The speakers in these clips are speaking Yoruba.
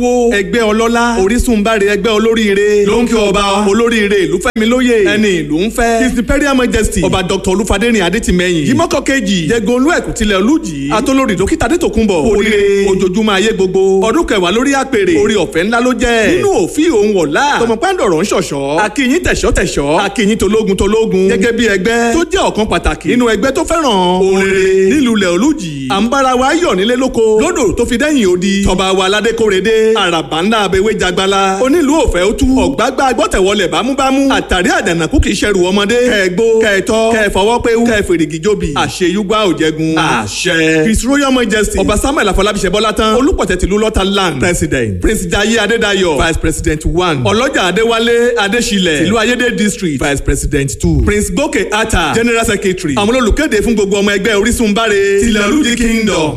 wo ẹgbẹ́ ọlọ́lá orísunbáre ẹgbẹ́ olóríire ló ń kí ọba olóríire ìlú fẹ́mi lóye ẹni ìlú ń fẹ́ his imperial majesty ọba dr olúfadérin adétìmẹ́yìn yìmọ́kọ́ kejì jẹgun olú ẹ̀kú tilẹ̀ olújì atolórí dókítà adétòkunbọ̀ oríire ojoojúmọ́ ayé gbogbo ọdún kẹwàá lórí àpèrè orí ọ̀fẹ́ ńlá ló jẹ́ nínú òfin òun ọ̀la tọmọpándọ̀rọ̀ ń ṣọ̀ṣọ́ akínyín tẹ̀ṣọ́ tẹ̀ṣọ́ akínyín tológun tológun gẹ́gẹ́ bí ẹgbẹ́ tó jẹ́ ọ̀kan pàtàkì nínú ẹgbẹ́ tó fẹ́ràn òrèrè nílùú ilẹ̀ olújì à ń bára wa yọ̀ nílé lóko lódò tó fi dẹ́yìn odi tọba wa aládé kórede àràbà ńlá abẹ́wé jagbala onílù òfẹ́ ó tú ọ̀gbágbá gbọ́tẹ̀wọlẹ̀ bámúbámú àtàrí àdànàkú kì í ṣẹrù ọmọdé kẹ́ẹ̀gbó kẹ́ẹ̀tọ́ kẹ́ẹ̀fọwọ́ péwú kẹ́ẹ̀fèrègì jóbi àṣeyúgbà òjẹgun àṣẹ his royal majesty ọba samuel afọlábíṣẹ bọ́látán olùpọ̀tẹ́ tìlú lọ́tà land president prince jaiye adédayọ̀ vice president one ọlọ́jà adéwálé adéṣilẹ̀ tìlú ayédè district vice president two prince gòkè ata general secretary àwọn olùkéde fún gbogbo ọmọ ẹgbẹ́ orísun báre tilẹ̀ olùdí kingdom.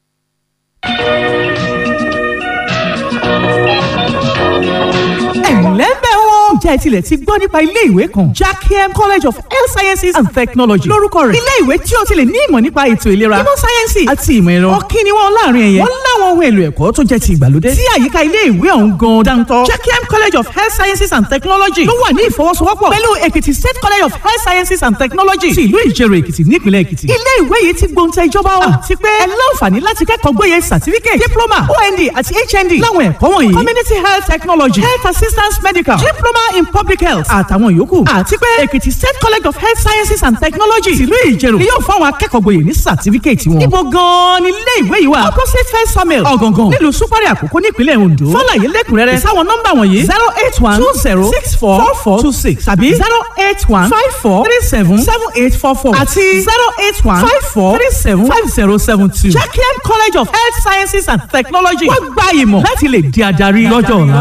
ẹ̀lẹ́bẹ̀ wo. ǹjẹ́ ẹ tilẹ̀ ti gbọ́ nípa ilé ìwé kan jackiem college of health sciences and technology lórúkọ rẹ̀ ilé ìwé tí o ti lè ní ìmọ̀ nípa ètò ìlera ìmọ̀ sáyẹ́nsì àti ìmọ̀ ẹ̀rọ ọ̀kí ni wọ́n láàrin ẹ̀yẹ wọ́n láwọn ohun èlò ẹ̀kọ́ tó jẹ́ ti ìgbàlódé tí àyíká ilé ìwé ọ̀hún gan dáńtọ́ jackiem college of health sciences and technology ló wà ní ìfọwọ́sowọ́pọ̀ pẹ̀lú èkìtì state college of health sciences and technology ti ìlú ìjẹ̀rò èkìtì nípìnlẹ̀ èkìtì ilé ìwé yìí ti gbóǹtẹ̀ ìjọba wa àti pé ẹ láǹfààní láti kẹ́kọ̀ọ́ gboyè certificate diploma ond àti hnd láwọn ẹ̀kọ́ wọ̀nyí community health technology health assistance medical diploma in public health àtàwọn yòókù àti pé èkìtì state college of health sciences and technology tìlú ìjẹ̀rò ni yóò fún àwọn akẹ́kọ̀ọ́ gboyè ní certificate wọn. ibo gan-an ni ilé ìwé yìí wà opposite first samuel ọ̀gàngàn nílùú súpárì àkókò nípínlẹ̀ ondo fọláyé lẹ́kùnrẹ́rẹ́ sáwọn nọ́mbà wọ̀nyí zero eight one two zero six four four four two six tàbí zero eight one five four three seven seven eight four four àti zero eight one five four three seven five zero seven two. jacqueline college of health sciences and technology wọ́n gba ìmọ̀ láti lè di adarí lọ́jọ́ ọ̀la.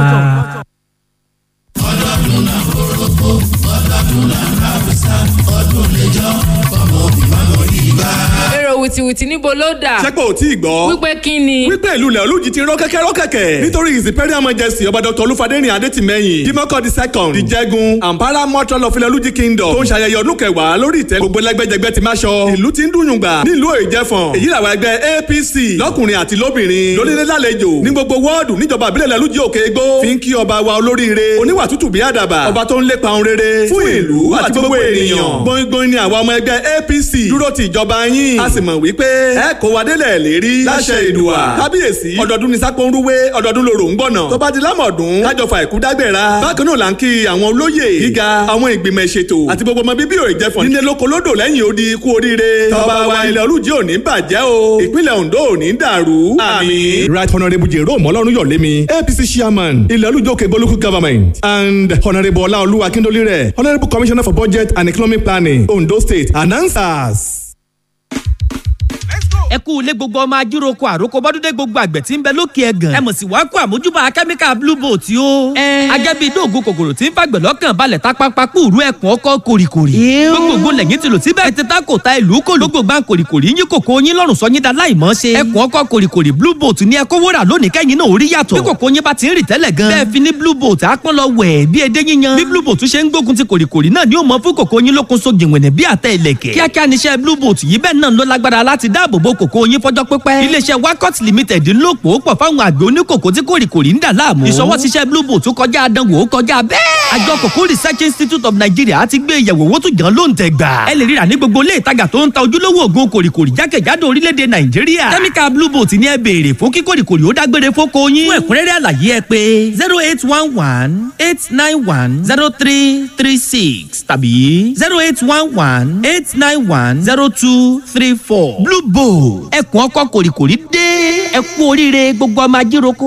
ọlọ́dún náà orógbó ọlọ́dún náà kábísà ọdún lẹ́jọ́ ọmọ òbí mọ́mọ́ ìgbà. èrò wìtìwìtì níbo ló dà. sẹ́pọ̀ ò tí ì gbọ́. wípé kí ni. wípé ìlú ilẹ̀ olùjì ti rọ́ kẹ́kẹ́ rọ́ kẹ̀kẹ́. nítorí his imperial majesty ọba dr olúfadérin adétìmẹ́yìn dimoko the second ìjẹ́gun ampara mọ́tò of ilẹ̀ olùjì kingdom tó ń ṣayẹyẹ ọdún kẹwàá lórí ìtẹ́ gbogbo lẹ́gbẹ́jẹgbẹ́ ti máa ṣọ. ìlú ti ń dùnyùn gbà nílùú ìjẹfọ̀n èyí làwọn ẹgbẹ́ apc lọ́kùnrin àti lóbìnrin lónílé lálejò ní gbogbo wọ́ọ̀dù níjọba àbílẹ̀ ilẹ̀ olùjì òkè egbò fi ń kí ọba wa olóríire oníwà tútù bí àdàbà ọba tó ń lépa ohun rere fún ìlú àti gbogbo ènìyàn gbóngbóng ni àwa ọmọ ẹgbẹ́ apc dúró ti ìjọba yín a sì mọ̀ wípé ẹ kó wa délẹ̀ lérí láṣẹ ìdùà kábíyèsí ọdọọdún ní sápó ń rúwé ọdọọdún lòrò ń gbọ̀nà tó bá di lámọ̀dún kájọ fa ìkú dágbéra bákan náà là ń kí àwọn olóyè gíga àwọn ìgbìmọ̀ ìṣètò àti gbogbo ọmọ bíbí ò ìjẹfọ̀n nílé lóko lódò lẹ́yìn odi ikú oríire tọba wa ilẹ̀ olùjì ò ní bàjẹ́ o ìpínlẹ̀ ondo ò ní dàrú àmín. right honourable jerome ọlọ́run yọ̀lémi apc chairman ilẹ̀ olùjì òkè bolúkú government and honourable ọláolú akíndólírẹ̀ honourable commissioner for budget and economic planning ondo state announcers ẹ kú ilé gbogbo ọmọ ajíroko àròkọ bọ́dúndé gbogbo àgbẹ̀ tí ń bẹ lókè ẹ̀gàn ẹ mọ̀ sí wàá kó àmójúbà kẹ́míkà blue boat o. agẹ́bí dóògùn kòkòrò tí ń fàgbẹ̀ lọ́kàn balẹ̀ tápápá kúrú ẹ̀kún ọkọ̀ kòrìkòrì. gbogbogbò lẹ́yìn tí lò síbẹ̀ ètè tá kò ta ìlú kò ló gbogbo kòrìkòrì yín kòkó yín lọ́rùn sọ yín da láìmọ́ ṣe. ẹ̀kún ọkọ̀ kòrìkòrì blue boat ní ẹkọ wúrà lónìí kẹ́yìn náà orí yàtọ̀. bí kòkó yín bá ti ń rì tẹ́lẹ̀ gan. bẹ́ẹ̀ fi ní blue boat àpọ́n lọ wẹ̀ bí edé yíyan. bí blue boat ṣe ń gbógun ti kòrìkòrì náà ni ó mọ fún kòkó yín lókun so jìnwìnì bí àtẹ ìlẹ̀kẹ̀. kíákíá níṣẹ́ blue boat yìí bẹ́ẹ̀ náà ló lágbára láti dáàbò bo kòkó yín fọjọ́ pípẹ́. iléeṣẹ́ wakot limited ń lò pò pọ̀ fáwọn àgbẹ̀ oníkòkó tí kòrìkòrì ń dà láàmú. ìṣọwọ́ ṣiṣẹ́ blue boat kọjá àdánwò ó kọjá bẹ́ẹ̀. àjọ kòkó research institute of nigeria ti gbé ìyẹ̀wò owó tó jàn ló ń tẹ̀ gbà. ẹ lè ríra ní gbogbo ilé ìtajà tó ń ta ojúlówó ògùn kòrìkòrì jákèjádò orílẹ̀-èdè nàìjíríà. kẹ́míkà blue boat ni ẹ béèrè fún kí kòrìkòrì ó dágbére fóko yín. fún ẹ̀kúnrẹ́rẹ́ àlàyé ẹ pé zero eight one one eight nine one zero three three six tàbí zero eight one one eight nine one zero two three four. blue boat ẹkùn ọkọ kòrìkòrì dé ẹ kú oríire gbogbo ọmọ ajíroko.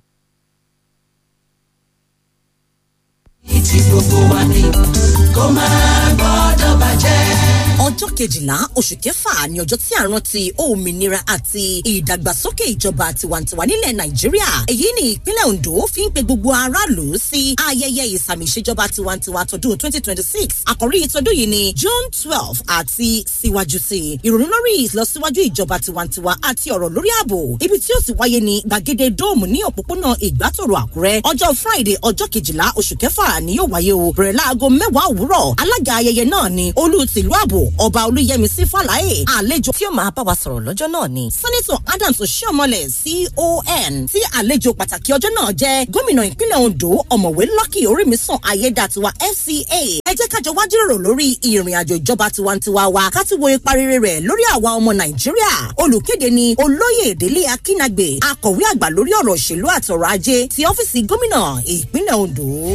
ìtì gbogbo wa ni kó máa gbọ́dọ̀ bàjẹ́ ọjọ́ kejìlá oṣù kẹfà ni ọjọ́ tí a rántí òmìnira àti ìdàgbàsókè ìjọba tiwantiwa nílẹ̀ nàìjíríà èyí ni ìpínlẹ̀ ondo fi ń pe gbogbo aráàlú sí ayẹyẹ ìsàmì ìṣèjọba tiwantiwa tọdún twenty twenty six àkòrí ìtọ́dún yìí ni june twelve àti síwájú sí i ìrònú lórí ìlọsíwájú ìjọba tiwantiwa àti ọ̀rọ̀ lórí ààbò ibi tí ó ti wáyé ní gbàgede dóòmù ní òpópónà ìgbàtòrò àkúrẹ́ ọjọ́ friday ọjọ́ kejìlá oṣù kẹfà ni yóò wáyé o bẹ̀rẹ̀ láago mẹ́wàá òwúrọ̀ alága ayẹyẹ náà ni olú tìlú ààbò ọba olúyẹmísí fàlàyé àlejò tí ó máa bá wa sọ̀rọ̀ lọ́jọ́ náà ni sẹ́nẹ́tọ̀ adams oshiomhole con tí àlejò pàtàkì ọjọ́ náà jẹ́ gómìnà ìpínlẹ̀ ondo ọ̀mọ̀wé lucky orímísàn ayédàtiwa fca ẹ jẹ́ kájọ wá jíròrò lórí ìrìn àjò ìjọba tiwantiwa wa ká ti wo ipa rere rẹ̀ lórí àwa ọmọ nàìjíríà olùkéde ni olóyè délé akínàgbè akọ̀wé àgbà lórí ọ̀rọ̀ òṣèlú àtọ̀rọ̀ ajé ti ọ́fíìsì gómìnà ìpínlẹ̀ ondo.